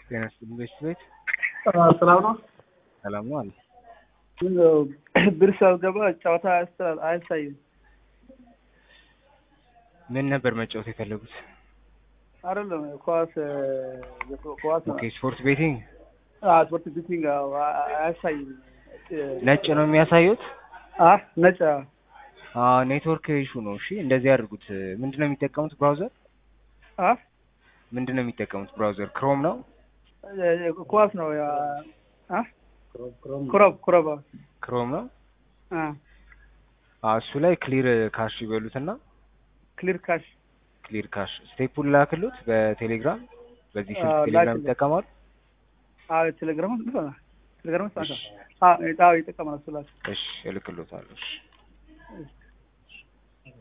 ጤና ይስጥልኝ ቤት ቤት ሰላም ነው። ሰላም ነው አለ። ብር ሳልገባ ጨዋታ አያስተላል አያሳይም። ምን ነበር መጫወት የፈለጉት? አይደለም ኳስ ኳስ ነው። ኦኬ ስፖርት ቤቲንግ አዎ ስፖርት ቢቲንግ አዎ፣ አ- አያሳይም። ነጭ ነው የሚያሳዩት። አ ነጭ አዎ ኔትወርክ ኢሹ ነው። እሺ እንደዚህ ያድርጉት። ምንድን ነው የሚጠቀሙት ብራውዘር? አ ምንድን ነው የሚጠቀሙት ብራውዘር? ክሮም ነው። ኳስ ነው ያ አ ክሮብ ክሮብ ክሮም ነው። አ አዎ እሱ ላይ ክሊር ካሽ ይበሉትና ክሊር ካሽ ክሊር ካሽ ስቴፑን ላክሉት በቴሌግራም በዚህ ስልክ አዎ፣ ቴሌግራም ላክልኝ። ይጠቀማሉ። አ ቴሌግራም ነው ቴሌግራም እሺ አ አ ይጠቀማል እሱ ላይ እሺ እልክሎታለሁ። እሺ እሺ